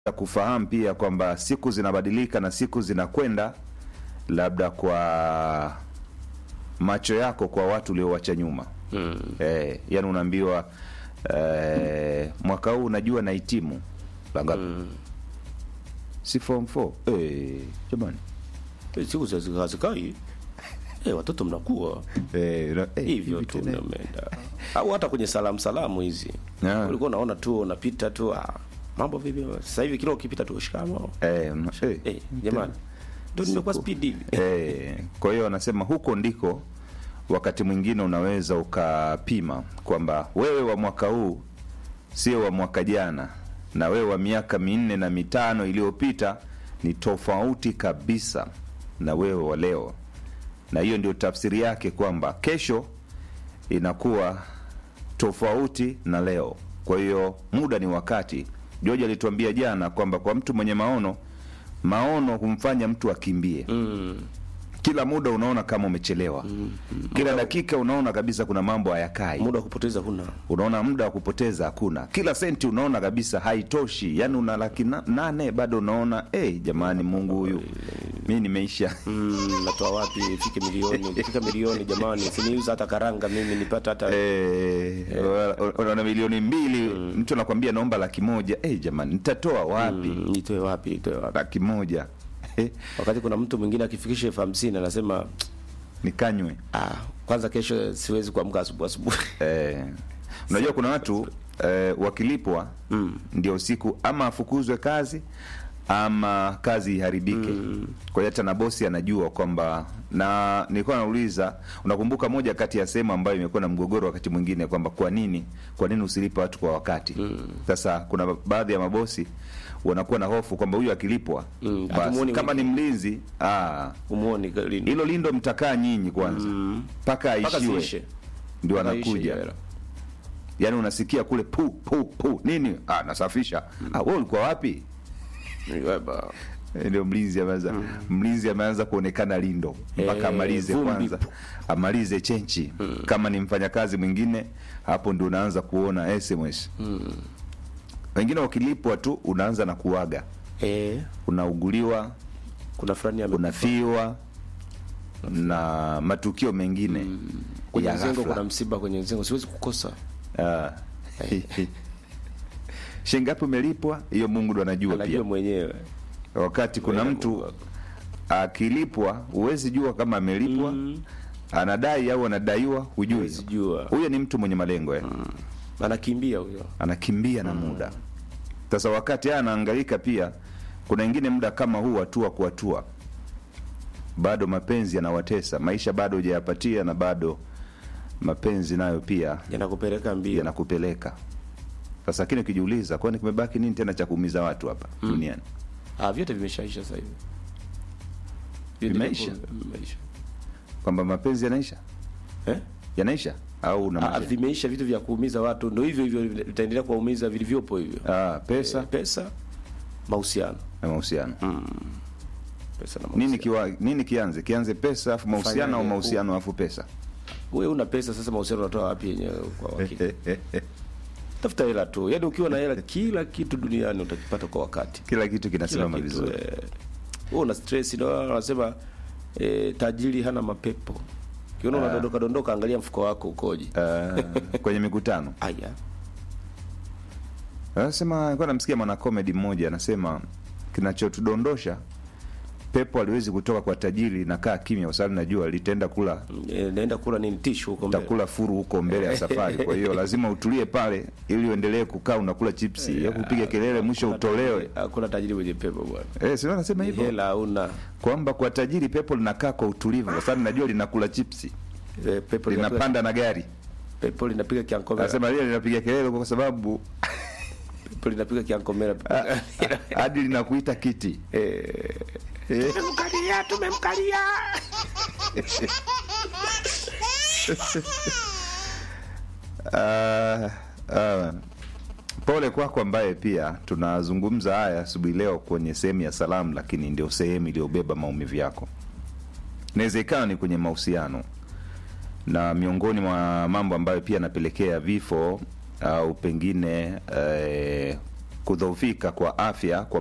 kufahamu pia kwamba siku zinabadilika na siku zinakwenda, labda kwa macho yako kwa watu uliowacha nyuma Mm. eh, yani unaambiwa eh, mwaka huu unajua nahitimu la ngapi? Mm. si form 4 eh, jamani Eh, Siku hazi- hazikai. Eh, watoto mnakuwa eh, na- eh, hivyo hivi tu tena. mnaenda. Au hata kwenye salamu salamu hizi. Ah. Ulikuwa unaona tu unapita tu ah, mambo vipi? Sasa hivi kila ukipita tu shikamo. eh, una- eh, Eh, jamani. Ndio nimekuwa Siku. speed hivi. Eh, kwa hiyo wanasema huko ndiko wakati mwingine unaweza ukapima kwamba wewe wa mwaka huu sio wa mwaka jana, na wewe wa miaka minne na mitano iliyopita ni tofauti kabisa na wewe wa leo, na hiyo ndio tafsiri yake kwamba kesho inakuwa tofauti na leo. Kwa hiyo muda ni wakati. George alituambia jana kwamba kwa mtu mwenye maono, maono humfanya mtu akimbie Mm. kila muda unaona kama umechelewa kila dakika unaona kabisa kuna mambo hayakai Muda wa kupoteza huna. unaona muda wa kupoteza hakuna kila senti unaona kabisa haitoshi yani una laki na, nane bado unaona hey, jamani mungu huyu mi nimeisha Mm, natoa wapi ifike milioni? Ikifika milioni jamani, siniuza hata karanga mimi nipata hata Eh, una- unaona milioni mbili mtu anakwambia naomba laki moja hey, jamani nitatoa wapi Mm, nitoe wapi? Nitoe wapi? laki moja Eh, Wakati kuna mtu mwingine akifikisha elfu hamsini anasema nikanywe ah, kwanza kesho siwezi kuamka asubuhi asubuhi. Eh, unajua kuna watu eh, wakilipwa Mm. ndio siku ama afukuzwe kazi ama kazi iharibike. Kwa hiyo hata na bosi anajua kwamba, na nilikuwa nauliza, unakumbuka moja kati ya sehemu ambayo imekuwa na mgogoro wakati mwingine kwamba kwa nini kwa nini usilipe watu kwa wakati? Sasa kuna baadhi ya mabosi wanakuwa na hofu kwamba huyu akilipwa Mm, basi hatumuoni kama ni mwingine. mlinzi ah, Umuoni lini? hilo lindo mtakaa nyinyi kwanza Mm. mpaka Mpaka aishiwe ziishe. ndio Mpaka ishe anakuja hiyo hela. yaani unasikia kule pu pu pu nini ah, nasafisha ah, wewe ulikuwa wapi Ni weba. Eh, ndio mlinzi ameanza mlinzi ameanza kuonekana lindo mpaka Eh, amalize vumbi kwanza pu. amalize chenchi kama ni mfanyakazi mwingine hapo ndio unaanza kuona sms wengine wakilipwa tu unaanza na kuaga Eh, unauguliwa kuna fulani ame unafiwa na matukio mengine kwenye ya mzengo, ghafla. kuna msiba kwenye mzengo, siwezi kukosa. Ah. shingapi umelipwa hiyo mungu ndo anajua Anajua pia mwenyewe. wakati kuna Wewe mtu Mungu. akilipwa huwezi jua kama amelipwa anadai au anadaiwa hujui Huwezi jua. huyo ni mtu mwenye malengo eh. Anakimbia huyo. anakimbia na muda sasa wakati haya anaangaika pia kuna wengine muda kama huu hatua kwa hatua bado mapenzi yanawatesa maisha bado hujayapatia na bado mapenzi nayo pia Yanakupeleka mbio. yanakupeleka sasa lakini ukijiuliza kwani kimebaki nini tena cha kuumiza watu hapa duniani Ah, vyote vimeshaisha sasa hivi. Vyote Vimeisha? viko- Vimeisha. kwamba mapenzi yanaisha Eh? yanaisha au na Ah, maisha? vimeisha vitu vya kuumiza watu, ndio hivyo hivyo vitaendelea kuwaumiza vilivyopo hivyo. Ah, pesa Eh, pesa, mahusiano. na mahusiano Pesa na nini mahusiano. kiwa, nini kianze kianze pesa afu mahusiano au Fanyaje? mahusiano afu pesa Wewe una pesa sasa, mahusiano unatoa wapi yenyewe kwa wakati? Tafuta hela tu. Yaani ukiwa na hela kila kitu duniani utakipata kwa wakati. kila kitu Kila kinasimama kitu. vizuri eh, Wewe una stress ndio wanasema eh, tajiri hana mapepo. Ukiona unadondoka dondoka, angalia mfuko wako ukoje. Ah, kwenye mikutano Aya. anasema alikuwa namsikia mwana comedy mmoja anasema kinachotudondosha pepo aliwezi kutoka kwa tajiri nakaa kimya kwa sababu najua litaenda kula Eh, naenda kula nini tishu huko mbele. utakula furu huko mbele ya safari kwa hiyo lazima utulie pale ili uendelee kukaa unakula chipsi ya kupiga kelele mwisho Hakuna utolewe tajiri- Hakuna tajiri mwenye pepo bwana. eh sio anasema hivyo Hela hauna. kwamba kwa tajiri pepo linakaa kwa utulivu kwa sababu najua linakula chipsi Eh, pepo linapiga linapanda na gari pepo linapiga kiankomera. anasema lile linapiga kelele kwa sababu Pepo linapiga kiankomera. hadi linakuita kiti Eh, Eh, tumemkalia, tumemkalia. ah, ah, pole kwako ambaye pia tunazungumza haya asubuhi leo kwenye sehemu ya salamu lakini ndio sehemu iliyobeba maumivu yako inaweza ikawa ni kwenye mahusiano na miongoni mwa mambo ambayo pia yanapelekea vifo au pengine eh, kudhoofika kwa afya kwa